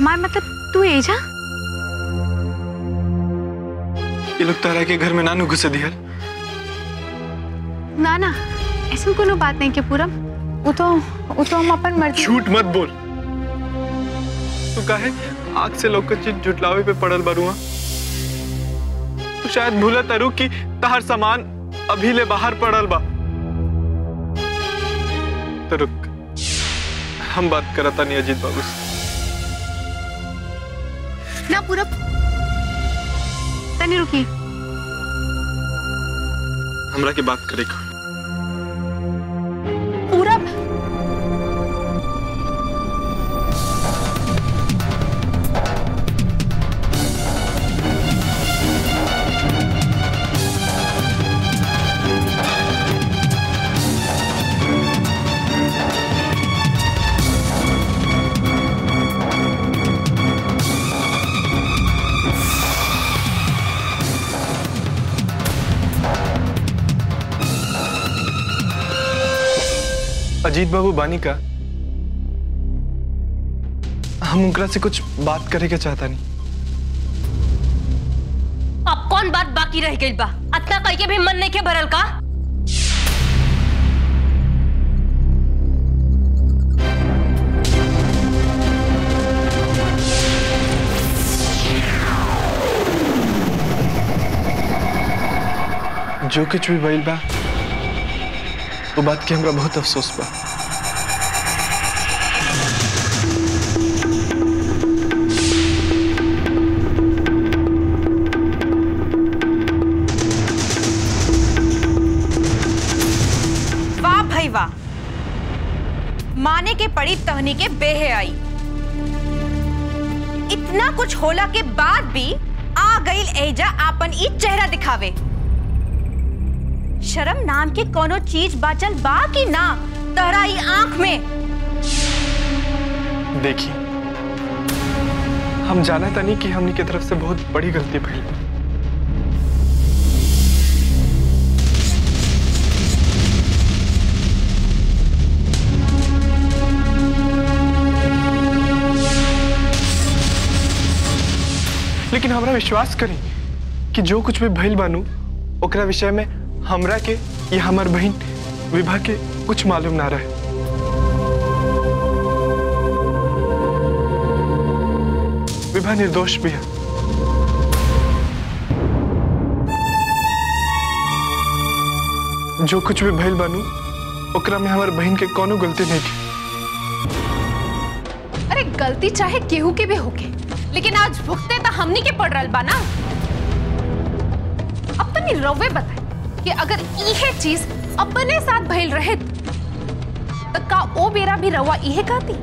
हमार मतलब तू एजा ये लोग तारा के घर में नानू घुसे दिहल ना ना ऐसा कोनो बात नहीं के पूरब वो तो वो तो हम अपन मर्जी झूठ मत बोल तू काहे आग से लोग चीज जुटलावे पे पड़ल बरुआ तू शायद भूला तारू कि तहर सामान अभी ले बाहर पड़ल बा तो रुक हम बात करता नहीं अजीत बाबू से ना पूरब तनी रुकी हमरा के बात करे को पूरब अजीत बाबू बानी का हम उनकरा से कुछ बात करे के चाहता नहीं अब कौन बात बाकी रह गई बा अतना कह के भी मन नहीं के भरल का जो कुछ भी भइल बा वो बात के हमरा बहुत अफसोस बा वाह भाई वाह माने के पड़ी तहनी के बेहे आई इतना कुछ होला के बाद भी आ गई एजा आपन ई चेहरा दिखावे शर्म नाम के कोनो चीज बाचल बा कि ना तहरा ई आंख में देखिए हम जाना था नहीं कि हमनी की तरफ से बहुत बड़ी गलती भइल बा। लेकिन हमरा विश्वास करी कि जो कुछ भी भइल बानू ओकरा विषय में हमरा के या हमार बहन विभा के कुछ मालूम ना रहे विभा निर्दोष भी है जो कुछ भी भइल बानू ओकरा में हमार बहन के कोनो गलती नहीं थी अरे गलती चाहे केहू के भी होके लेकिन आज भुगते तो हमनी के पड़ रहा बा ना अब तनी रवे बताए कि अगर इहे चीज अपने साथ भइल रहे तो का ओ बेरा भी रवा इहे कहती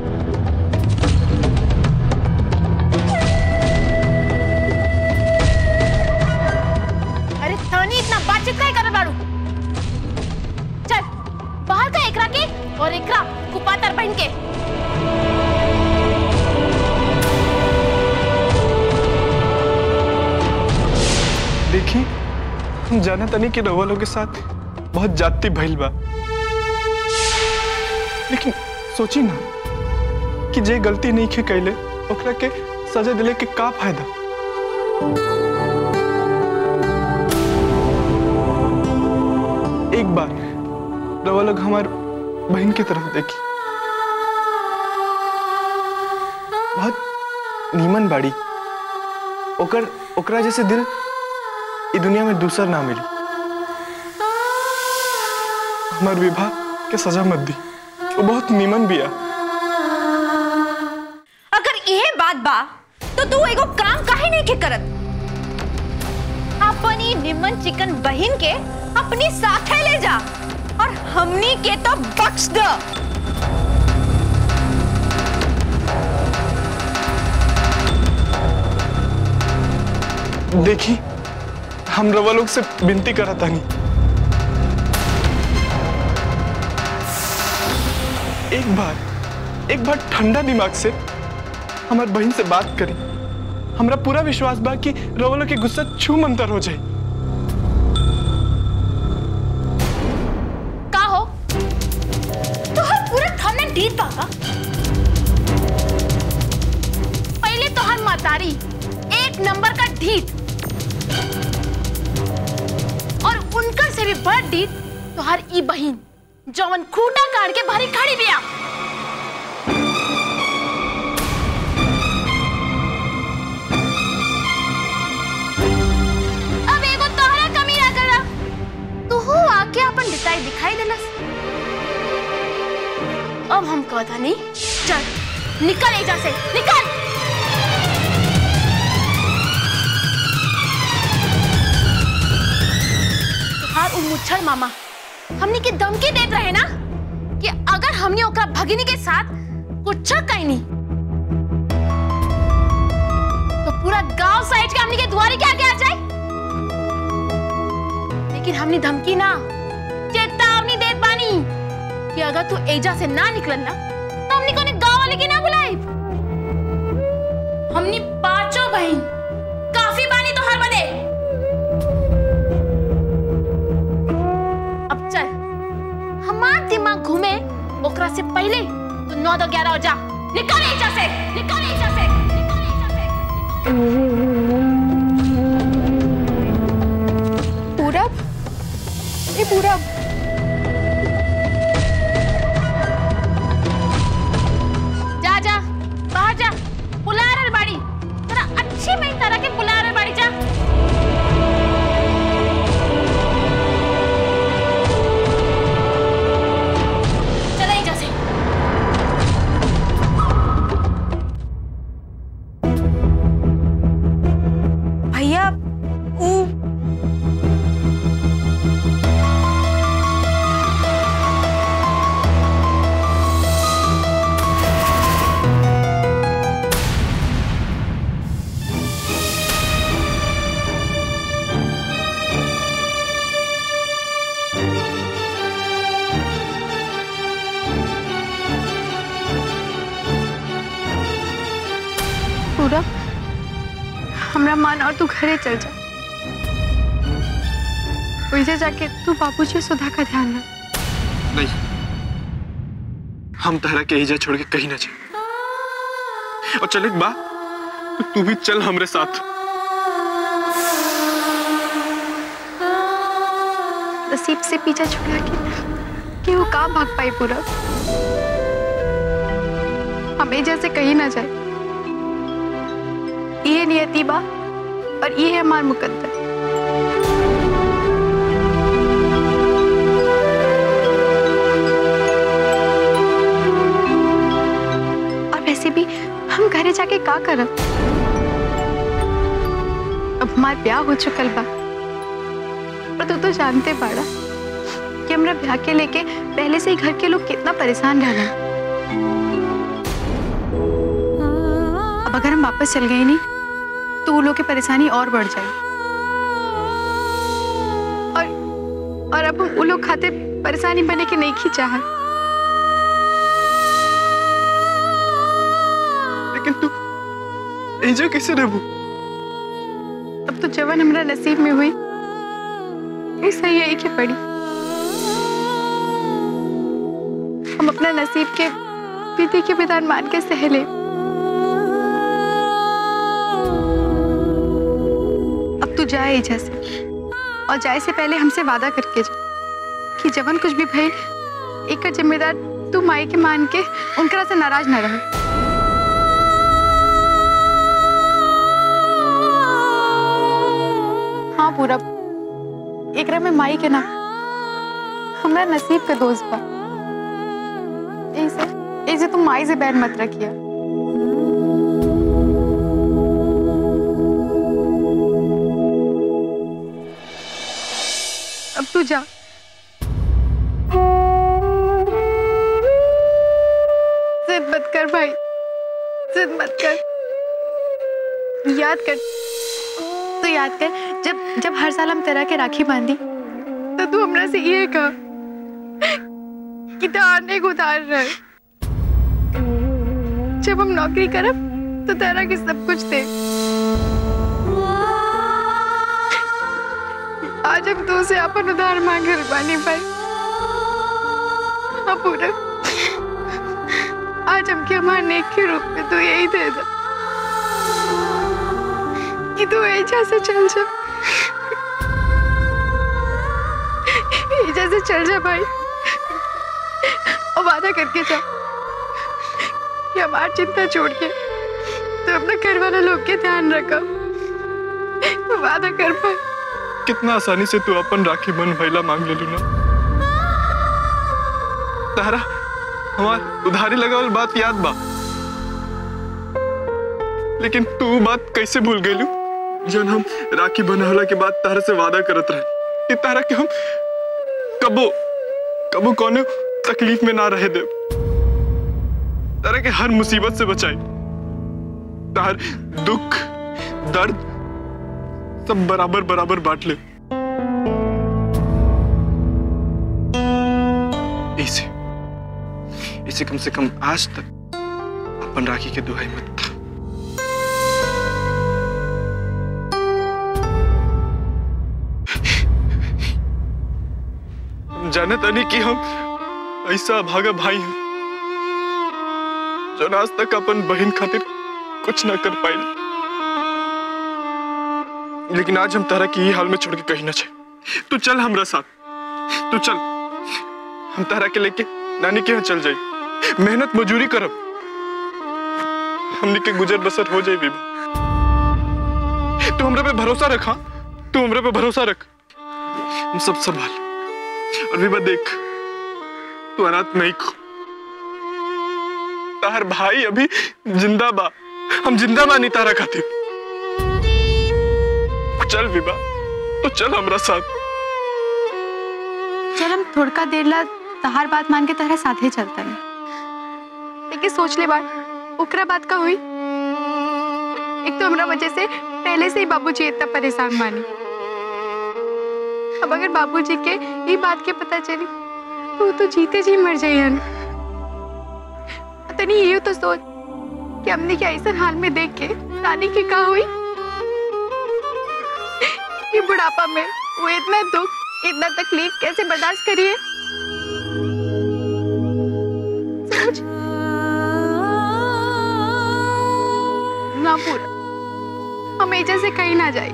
अरे तहनी इतना बातचीत काहे करत बाड़ू चल बाहर का एकरा के और एकरा कुपातर बहन के देखी हम जाना तनी कि रउआ लोग के साथ बहुत जाति भइल बा लेकिन सोची ना कि जे गलती नहीं खे कैले ओकरा के सजा दिले के का फायदा एक बार रउआ लोग हमार बहन की तरफ देखी बहुत नीमन बाड़ी ओकर ओकरा जैसे दिल ई दुनिया में दूसर ना मिली हमार विवाह के सजा मत दी वो बहुत नीमन बिया अगर यह बात बा तो तू एगो काम काहे नहीं के करत अपनी निमन चिकन बहिन के अपनी साथे ले जा और हमनी के तो बख्श दो देखी हम रवा लोग से विनती करा तानी एक बार एक बार ठंडा दिमाग से हमार बहन से बात करी हमरा पूरा विश्वास बा कि रवा लोग के गुस्सा छू मंतर हो जाए का हो तो हर पूरा थाना डीट पागा तोहर मातारी एक नंबर का ढीठ और उनकर से भी बड़ ढीठ तोहर ई बहिन जौन खूटा काट के भरी खड़ी बिया अब एगो तोहरा कमी ना करा तू हो आके अपन बिताई दिखाई देलस अब हम कहता नहीं चल निकल एजा से निकल तुहार उ मुच्छर मामा हमनी के धमकी देत रहे ना कि अगर हमने ओकरा भगिनी के साथ कुछ कहनी तो पूरा गांव साइड के हमनी के दुआरे के आगे आ जाए लेकिन हमने धमकी ना चेतावनी देत बानी कि अगर तू एजा से ना निकलन ना तो हमनी कोने गांव वाले के ना बुलाई हमनी पांचों बहन काफी बानी तो हर बदे अब चल हमार दिमाग घूमे ओकरा से पहले तू नौ दो ग्यारह हो जा निकल एजा से निकल एजा से निकल एजा से पूरब ए पूरब जा जा बाहर जा बुला रहल बाड़ी तोरा अच्छी में तरह के बुला रहल बाड़ी जा चल एजा से भैया ऊ पूरब हमरा मान और तू घरे चल जा वैसे जाके तू बाबूजी सुधा का ध्यान रख नहीं हम तहरा के एजा छोड़ के कहीं ना जाए और चल एक बा तो तू भी चल हमरे साथ नसीब से पीछा छुड़ा के कि वो का भाग पाई पूरब हमें जैसे कहीं ना जाए ये नियति बा और ये है हमार मुकद्दर और वैसे भी हम घरे जाके का करब अब हमार ब्याह हो चुकल बा पर तू तो जानते बाड़ा कि हमरा ब्याह के लेके पहले से ही घर के लोग कितना परेशान रहना अब अगर हम वापस चल गए नहीं तो वो लोग की परेशानी और बढ़ जाएगी और और अब हम वो लोग खाते परेशानी बने के नहीं की चाहत लेकिन तू एजा कैसे रहबू अब तो जवन हमरा नसीब में हुई ऐसा ही है कि पड़ी हम अपना नसीब के विधि के विधान मान के सह ले अब तू जाए एजा से और जाए से पहले हमसे वादा करके जा कि जवन कुछ भी भई एक जिम्मेदार तू माई के मान के उनकरा से नाराज न रहे हाँ पूरा एकरा में माई के ना हमरा नसीब का दोस्त बा ऐसे ऐसे तुम माई से बैर मत रखिया अब तू जा जिद मत कर भाई जिद मत कर याद कर तो याद कर जब जब हर साल हम तेरा के राखी बांधी तो तू हमरा से ये कहा कि धारने को उतार रहे जब हम नौकरी करब तो तेरा के सब कुछ दे आज हम तू से अपन उधार मांग रहे बानी भाई हाँ पूरा आज हमके हमारे नेक के रूप में तू यही दे दे एजा से चल जा एजा से चल जा भाई और वादा करके जा कि हमारी चिंता छोड़ के तो अपने घर वाले लोग के ध्यान रखा वादा कर पाए कितना आसानी से तू अपन राखी बन भैला मांग ले लू ना तारा हमार उधारी लगावल बात याद बा लेकिन तू बात कैसे भूल गई जन हम राखी बनहला के बाद तारा से वादा करत रहे कि तारा के हम कबो कबो कौनो तकलीफ में ना रहे दे तारा के हर मुसीबत से बचाई तार दुख दर्द सब बराबर बराबर बांट ले इसे इसे कम से कम आज तक अपन राखी के दुहाई मत था हम जाने तनी कि हम ऐसा भागा भाई हैं जो आज तक अपन बहन खातिर कुछ ना कर पाए लेकिन आज हम तारा की ही हाल में छोड़ के कहीं ना जाए तू चल हमरा साथ तू चल हम तारा के लेके नानी के यहाँ चल जाई मेहनत मजूरी करब हमने के गुजर बसर हो जाए बीबी तू हमरा पे भरोसा रखा तू हमरा पे भरोसा रख हम सब संभाल और बीबा देख तू अनाथ नहीं खो तार भाई अभी जिंदा बा हम जिंदा बानी तारा खातिर चल विभा तो चल हमरा साथ चल हम थोड़का देर ला तहार बात मान के तहरा साथे चलता है लेकिन सोच ले बात ओकरा बात का हुई एक तो हमरा वजह से पहले से ही बाबूजी इतना परेशान मानी अब अगर बाबूजी के ये बात के पता चली तो वो तो जीते जी मर जाइए तनी ये तो सोच कि हमने क्या ऐसा हाल में देख के नानी की का हुई ये बुढ़ापा में वो इतना दुख इतना तकलीफ कैसे बर्दाश्त करिए सोच ना पूरा हम एजा से कहीं ना जाए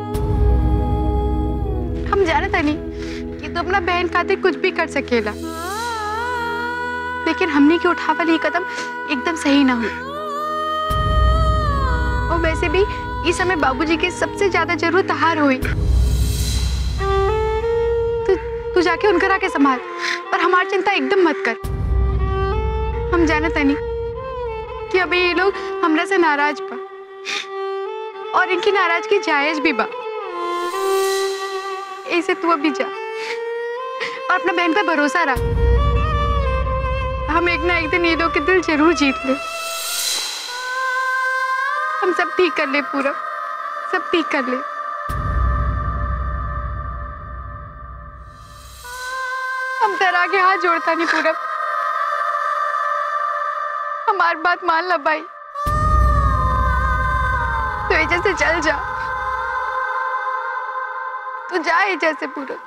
हम जाने था नहीं कि तू अपना बहन खातिर कुछ भी कर सकेला लेकिन हमने की उठावल ये कदम एकदम सही ना हुई और वैसे भी इस समय बाबूजी की सबसे ज्यादा जरूरत हार हुई तू तू जाके उनकर आके संभाल पर हमारी चिंता एकदम मत कर हम जाने तनी कि अभी ये लोग हमरा से नाराज बा और इनकी नाराजगी जायज भी बा ऐसे तू अभी जा और अपना बहन पे भरोसा रख हम एक ना एक दिन ये लोग के दिल जरूर जीत ले हम सब ठीक कर ले पूरा सब ठीक कर ले हम तेरा के हाथ जोड़ता नहीं पूरा हमारी बात मान ला भाई तो एजा से चल जा तू जा एजा से पूरा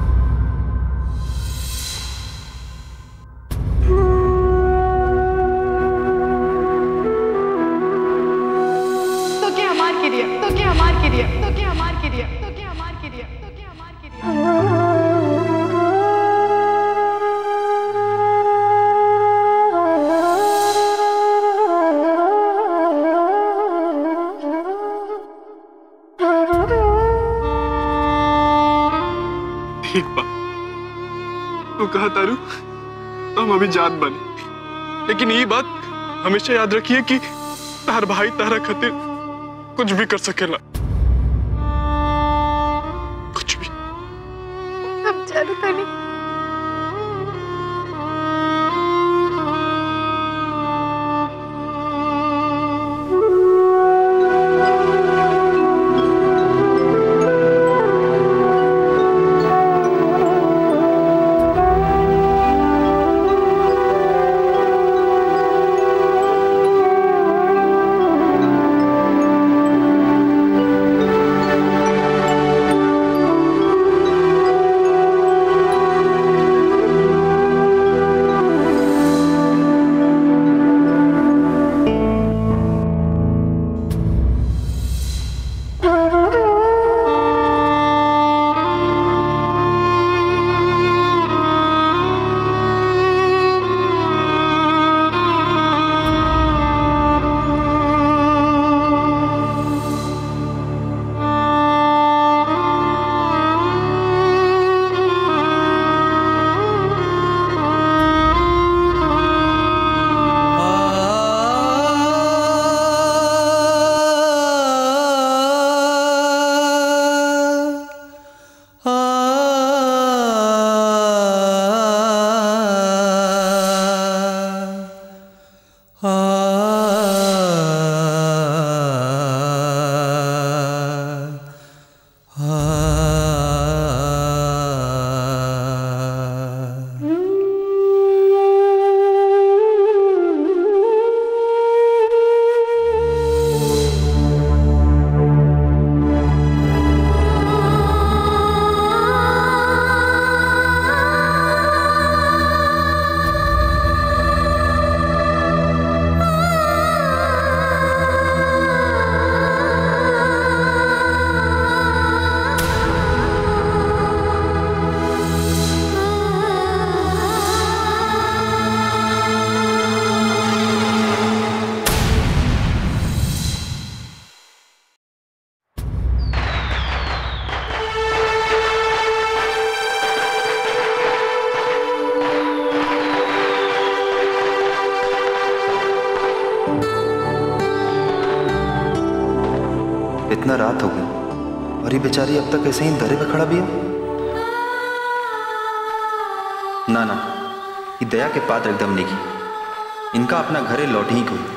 तो क्या हमार क्रिया तो क्या हमार क्रिया तो क्या हमार क्रिया तो क्या हमार क्रिया तो क्या हमार क्रिया ठीक बा तू कहा तारू तो हम अभी जात बने लेकिन ये बात हमेशा याद रखिए कि तार भाई तारा खातिर कुछ भी कर सकेला कुछ भी हम जानता नहीं इतना रात हो गई और ये बेचारी अब तक ऐसे ही दरे पे खड़ा भी है ना ना ये दया के पात्र एकदम नहीं की इनका अपना घरे लौट ही कोई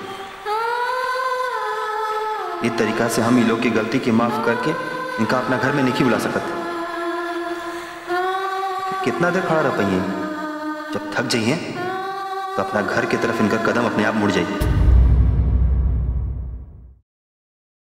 इस तरीका से हम ये लोग की गलती की माफ करके इनका अपना घर में नहीं बुला सकते कितना देर खड़ा रह पाइए जब थक जाइए तो अपना घर की तरफ इनका कदम अपने आप मुड़ जाइए